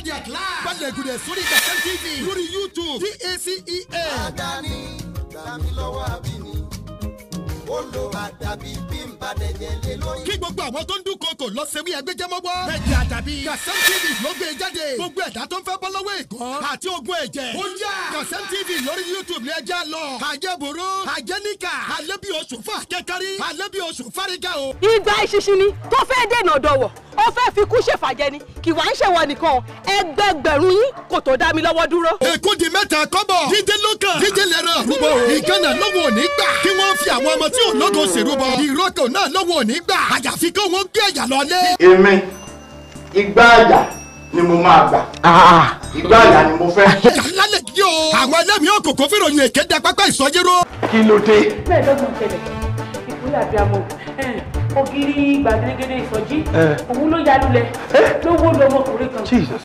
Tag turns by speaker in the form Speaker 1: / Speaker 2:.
Speaker 1: jáde at live. balẹ̀ gùdẹ̀ sórí Kaftan TV lórí YouTube TACEA.
Speaker 2: Adani gbàmí lọ́wọ́ àbíní. Ó lo àdàbí bí n bá dẹ̀jẹ̀ lé lóyún.
Speaker 1: kí gbogbo àwọn tó ń dún koko lọ sẹ́wí ẹgbẹ́jẹ́mọ́gbọ́. méjì àdàbí. Kaftan TV ló gbé e jáde. gbogbo ẹ̀dá tó ń fẹ́ bọ́ lọ́wọ́ ìkọ́. àti ogun ẹ̀jẹ̀. ó yá. Kaftan TV lórí YouTube ní ẹja lọ. àjẹbòrò àjẹníkà alẹ́bí oṣù fún akẹ́kárí alẹ́bí oṣù fárígá o.
Speaker 3: ìgbà ìṣinṣin ni tó fẹ́ dènà dọ̀wọ̀ ó fẹ́ fi kú ṣèfàjẹ́ ni kì wá ń ṣèwọ nìkan ẹgbẹgbẹ̀rún yín kò tó dá mi lọ́wọ́ dúró.
Speaker 1: èkó di mẹ́ta kọ́bọ̀. díje lókàn. díje lẹ́rọ̀. rúbọ ìkànnà lọ́wọ́ òní gbà. kí wọ́n fi àwọn ọmọ tí ò lógo ṣèrúbọ. ìrókò náà lọ́wọ́ òní gbà. àyàfi kí wọ́n gbé ẹ̀yà lọ́lé.
Speaker 4: èmi igbá àyà ni mo máa gbà igbá àyà ni mo fẹ́.
Speaker 1: ẹ̀yà lálẹ́ yìí o. àwọn ẹlẹ́mìí òkòkò fìròyìn èké da pápá ìsọjíró.
Speaker 4: kí ló dé.
Speaker 5: mẹ́ẹ̀ẹ́dọ́gbọ̀n ṣẹlẹ̀ ìpínlẹ̀ àbíamọ ògiri gbàgede ìsọjí òun ló ya lulẹ̀ ló wó lọmọkùnrin kan